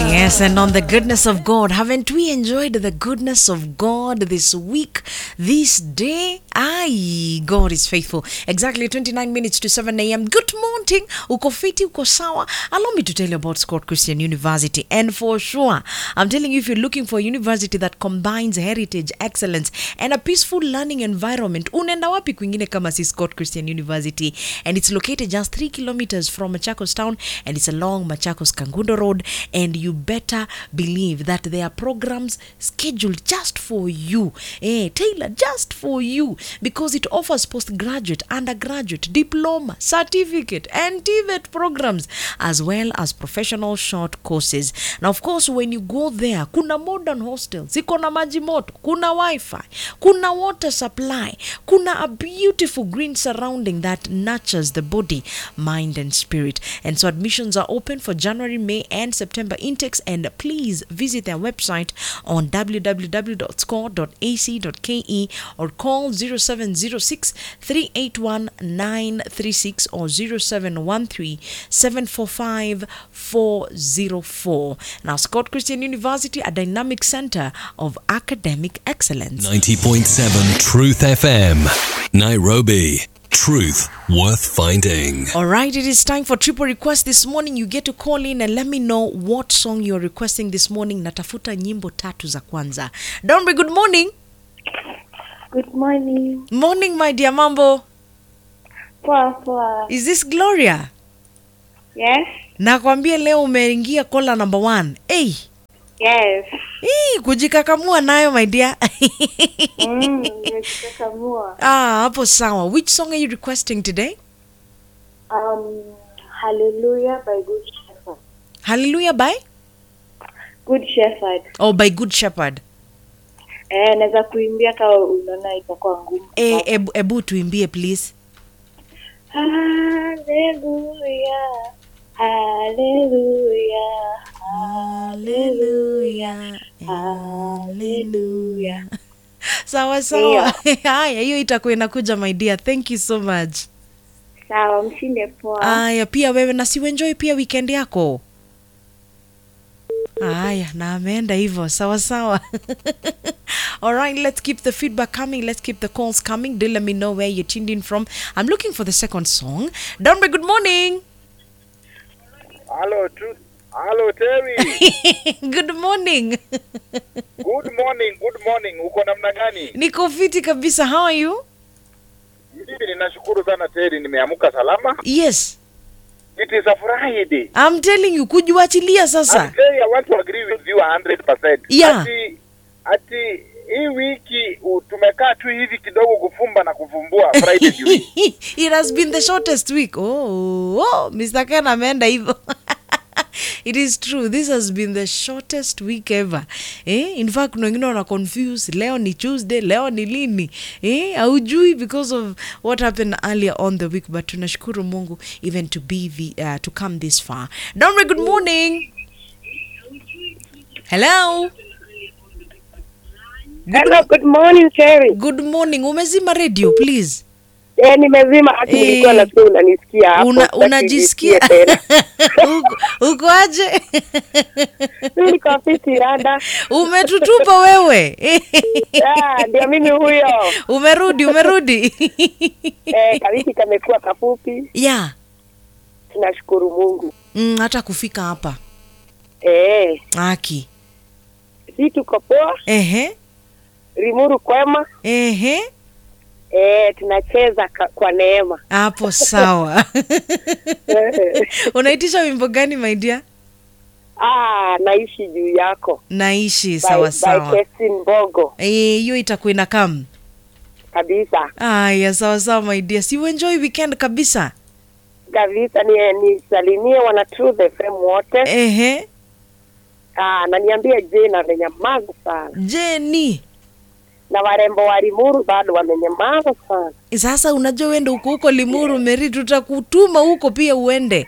Yes, and on the goodness of God, haven't we enjoyed the goodness of God this week, this day? Aye, God is faithful. Exactly 29 minutes to 7 a.m. Good morning. Uko fiti, uko sawa. Allow me to tell you about Scott Christian University. And for sure, I'm telling you, if you're looking for a university that combines heritage, excellence, and a peaceful learning environment, unaenda wapi kwingine kama si Scott Christian University? And it's located just three kilometers from Machakos town, and it's along Machakos Kangundo Road. And you better believe that there are programs scheduled just for you, eh, tailored just for you, because it offers postgraduate, undergraduate, diploma, certificate, and TVET programs, as well as professional short courses. Now, of course, when you go there, kuna modern hostels, iko na maji moto, kuna wifi, kuna water supply, kuna a beautiful green surrounding that nurtures the body, mind, and spirit. And so admissions are open for January, May, and September intakes. And please visit their website on www.score.ac.ke or call 0706 381 936 or 0713 745 404. Now, Scott Christian University, a dynamic center of academic excellence. 90.7 Truth FM. Nairobi. Truth worth finding. All right, it is time for triple request this morning. You get to call in and let me know what song you're requesting this morning. Natafuta nyimbo tatu za kwanza. Donbe, good morning. Good morning. Morning, my dear mambo. Poa poa. Is this Gloria? Yes. Nakwambia leo umeingia kola number one. Hey, Yes. hii kujikakamua nayo my dear. Mm, nimejikakamua. ah, hapo sawa. Which song are you requesting today? Um, Hallelujah by Good Shepherd. Hallelujah by? Good Shepherd. Oh, by Good Shepherd. Eh, naweza kuimbia kama unaona itakuwa ngumu. Eh, ebu, ebu tuimbie please. Hallelujah. Hallelujah. Hallelujah. Hallelujah. sawa sawa haya hiyo itakuwa inakuja my dear thank you so much Sawa, mshinde poa. haya pia wewe na siuenjoy pia weekend yako haya na ameenda hivyo sawa sawa alright let's keep the feedback coming let's keep the calls coming do let me know where you're tuned in from i'm looking for the second song donbe good morning Hello, Truth. Hello, Terry. good morning good morning, good morning. Uko namna gani? niko fiti kabisa how are you Mimi ninashukuru sana Terry, nimeamka salama. yes It is a Friday. i'm telling you kujiwachilia sasa And Terry, I want to agree with you 100%. Yeah. Ati, ati hii wiki u- tumekaa tu hivi kidogo kufumba na kufumbua Friday juu. it has been the shortest week oh, oh mr ken ameenda hivyo it is true this has been the shortest week ever eh? in fact kuna wengine wana confuse leo ni tuesday leo ni lini eh? haujui because of what happened earlier on the week but tunashukuru mungu even to be the, uh, to come this far domre good morning hello Hello, good morning Terry. good morning umezima radio please Eh, nimezima hata Eh. nilikuwa nasikia unanisikia hapo. Una, sitaki unajisikia nisikie tena. uko, uko aje Mimi niko fiti rada. umetutupa wewe Ah, ndio mimi huyo. umerudi umerudi Eh, kawiki kamekuwa kafupi. ya Tunashukuru Mungu. mm, hata kufika hapa Eh, aki si tuko poa, ehe Limuru kwema. ehe Eh, tunacheza ka, kwa neema. hapo sawa Eh, unaitisha wimbo gani my dear ah, naishi juu yako. naishi sawa by, by sawa Kestin Mbogo Eh, hiyo itakuwa inakam kabisa aya sawa sawa my dear si uenjoy weekend kabisa kabisa. Ni nisalimie wana Truth FM wote. ehe Ah, na niambie jina amenyamaza sana, jeni na warembo wa Limuru bado wamenyamaza sana. sasa unajua uende huko huko limuru meri tutakutuma huko pia uende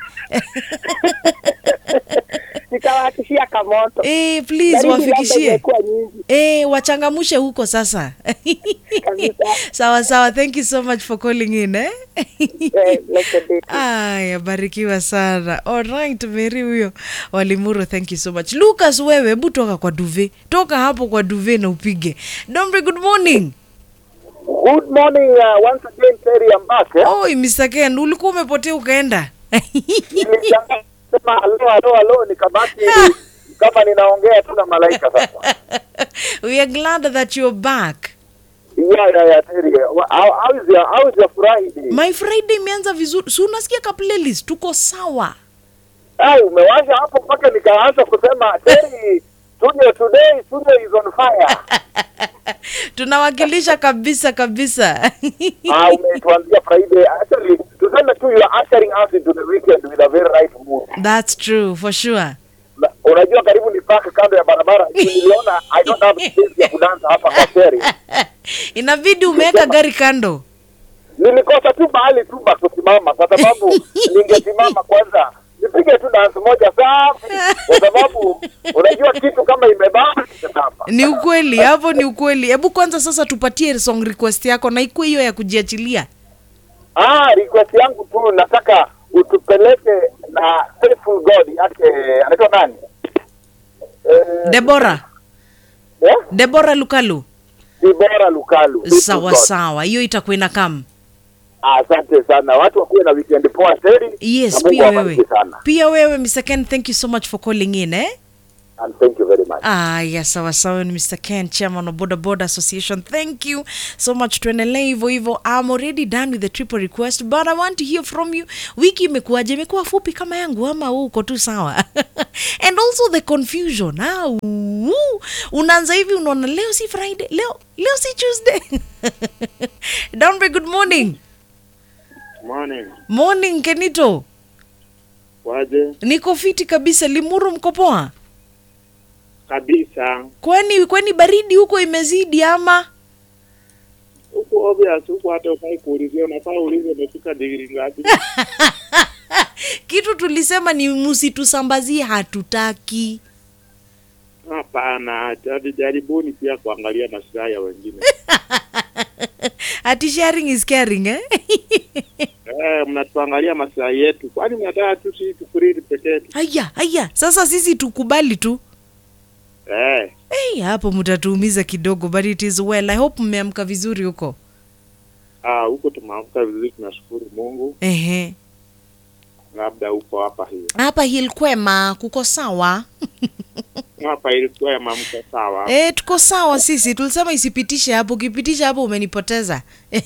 Nitawahakishia kamoto. eh, please Baridi labda wafikishie imekuwa nyingi. eh, wachangamushe huko sasa kabisa. sawa sawa thank you so much for calling in eh? Eh, blessed day. aya barikiwa sana alright meri huyo walimuro thank you so much lucas wewe hebu toka kwa duve toka hapo kwa duve na upige dombre good morning Good morning uh, once again Terry I'm back. Eh? oi mr ken ulikuwa umepotea ukaenda Nilishangaa sema alo alo alo nikabaki kama ninaongea tu na malaika sasa. we are glad that you're back Yeah, yeah, yeah, Terry. How, how is your how is your Friday? my friday imeanza vizuri si unasikia ka playlist tuko sawa Ah, umewasha hapo mpaka nikaanza kusema Terry, studio today, studio is on fire. tunawakilisha kabisa kabisa Ah, umetuanzia Friday. Actually, tuseme tu you are ushering us into the weekend with a very right mood. that's true for sure Na- Unajua karibu ni park kando ya barabara. Niliona I don't have space ya kudansa hapa kwa Terry. inabidi umeweka gari kando nilikosa tu mahali tu pa kusimama kwa sababu ningesimama kwanza nipige tu dansi moja safi kwa sababu unajua kitu kama imebana imebamba ni ukweli hapo ni ukweli hebu kwanza sasa tupatie song request yako na ikuwe hiyo ya kujiachilia ah request yangu tu nataka utupeleke na faithful god yake anaitwa nani eh, debora eh? debora lukalu Dibora Lukalu Faithful sawa God. sawa hiyo itakuwa ina kam asante sana watu wakuwe na weekend poa teri yes na Mungu pia awabariki wewe sana pia wewe mr ken thank you so much for calling in eh and thank you very much aya sawa sawa ni mr ken chairman of boda boda association thank you so much tuendelee hivyo hivyo i'm already done with the triple request but i want to hear from you wiki imekuwaje imekuwa fupi kama yangu ama wewe uko tu sawa and also the confusion ah, uu. unaanza hivi unaona leo si friday leo leo si tuesday downbay good morning Morning. morning kenito Waje niko fiti kabisa limuru mko poa kabisa. kwani kwani baridi huko imezidi ama Huku obvious, huku hata ufai kuulizia, unafaa uulize umefika digrii ngapi. kitu tulisema ni msitusambazie hatutaki Hapana, jadi jaribuni pia kuangalia maslahi ya wengine. ati sharing is caring eh? Eh, mnatuangalia maslahi yetu, kwani mnataka tu sisi tukuridi peke yetu? haya haya sasa sisi tukubali tu Eh, hey, hapo mtatuumiza kidogo but it is well i hope mmeamka vizuri huko ah, huko tumeamka vizuri, tunashukuru Mungu. Ehe. Labda huko hapa hiyo hapa hilkwema kuko sawa hapa ilikuwa ya mamko sawa. e, tuko sawa sisi tulisema isipitishe hapo ukipitisha hapo umenipoteza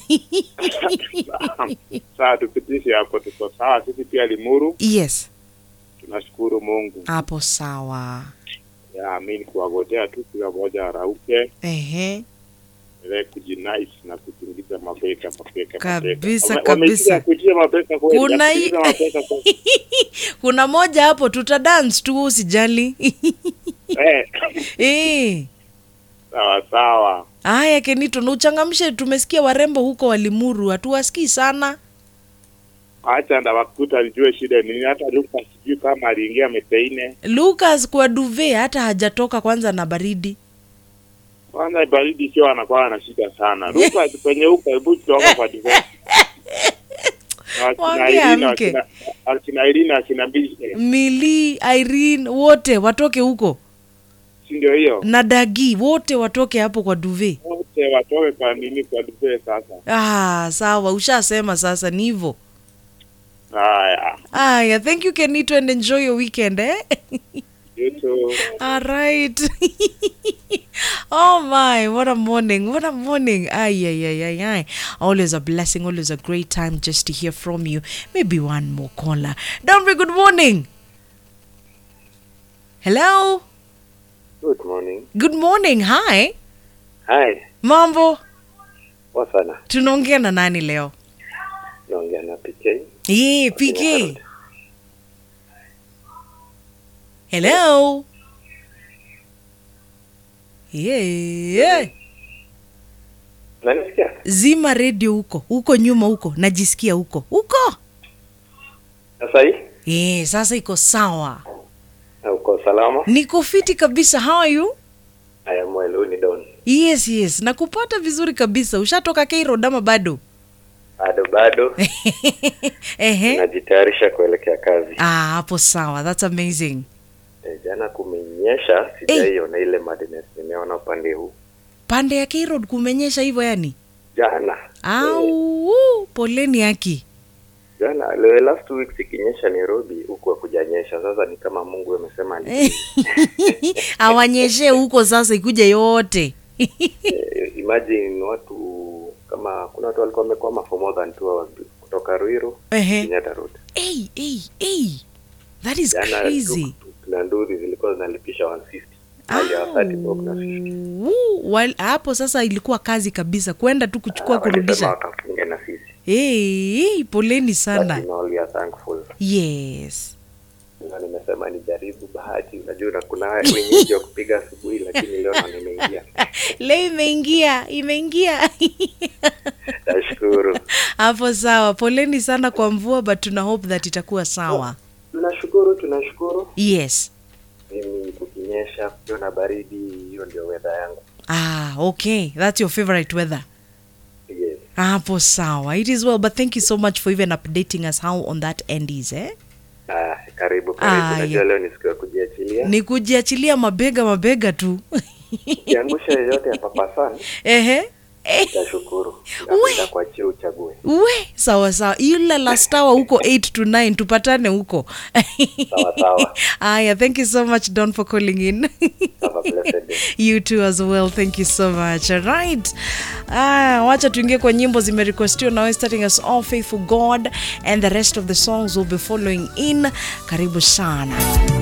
Saa tupitishe hapo, tuko sawa. Sisi pia Limuru yes tunashukuru Mungu. hapo sawa Ya, mi ni kuwagotea tu kila mmoja arauke Ehe. ile kujinais na kutingiza mabeka mabeka Kabisa, mabeka. Wame- kabisa. wamesikia kujia mabeka kweli, Kuna hii- kutingiza mabeka kweli. kuna moja hapo tuta dance tu usijali Eh, Eh. sawa sawa. haya kenito na uchangamshe tumesikia warembo huko walimuru hatuwasikii sana Acha ndawakuta nijue shida ni nini. Hata Luka sijui kama aliingia meteine. lucas kwa duve hata hajatoka kwanza na baridi Kwanza baridi sio anakuwa na shida sana. Luka kwenye huko hebu toka kwa divorce. Na wakina Mwambie Irina, amke. wakina- Akina Irina akina Bishe. mili irene wote watoke huko Si ndio hiyo? na dagi wote watoke hapo kwa duve Wote watoke kwa nini kwa divorce sasa. ah, sawa ushasema sasa ni hivo Haya. aya thank you kenito and enjoy your weekend eh? You too. All right. oh my, what a morning. What a morning. Ay, ay, ay, ay, ay. Always a blessing, always a great time just to hear from you. Maybe one more caller. Dombe, good morning. Hello. Good morning. Good morning. Hi. Hi. Mambo. Poa sana. Tunaongea na nani leo? Naongea na PK. Yeah, PK. Hello. Yeah. Unanisikia? Zima redio huko, huko nyuma huko, najisikia huko. Huko. Sasa hii? Eh, sasa iko sawa. Na uko salama? Niko fiti kabisa. How are you? I am well, huyu ni Don. yes yes nakupata vizuri kabisa ushatoka Cairo ama bado Bado bado ehe najitayarisha kuelekea kazi. ah hapo sawa that's amazing E, jana kumenyesha, sijaiona ile madness nimeona upande huu pande ya Cairo kumenyesha hivyo yani jana. E, au poleni haki jana leo last week ikinyesha Nairobi huku hakujanyesha. Sasa ni kama Mungu amesema ni awanyeshe huko sasa ikuja yote Eh, imagine watu kama kuna watu walikuwa wamekwama for more than two hours kutoka Ruiru Ehe. Kenyatta Road. hey, hey, hey. that is Jana crazy tuk-tuk na nduthi zilikuwa zinalipisha 150 hali ya 30 bob na 50. Woo, wal- hapo sasa ilikuwa kazi kabisa kwenda tu kuchukua Ah, walisema kurudisha wakafunge na sisi. hey, hey, poleni sana But in all we are thankful. yes Na nimesema nijaribu bahati. Unajua na kuna wenyeji wa kupiga asubuhi, lakini leo ndo nimeingia. leo imeingia imeingia Nashukuru, hapo sawa poleni sana kwa mvua but tuna hope that itakuwa sawa tunashukuru, tunashukuru. yes Mimi kukinyesha, kukiwa na baridi, hiyo ndio weather yangu. ah okay that's your favorite weather Yes. hapo sawa it is well but thank you so much for even updating us how on that end is eh Ah, karibu karibu. Ah, Najua yeah. leo ni siku ya kujiachilia. ni kujiachilia mabega mabega tu Kiangusha yoyote ya Papa San, ehe Eh, nitashukuru. We. Nitakuachia uchague. we sawa sawa yule lastawa huko 8 to 9 tupatane huko Sawa sawa. aya thank you so much don for calling in Have a blessed day. you too as well thank you so much alright ah, wacha tuingie kwa nyimbo zimerequestiwa nawe starting us all faithful god and the rest of the songs will be following in karibu sana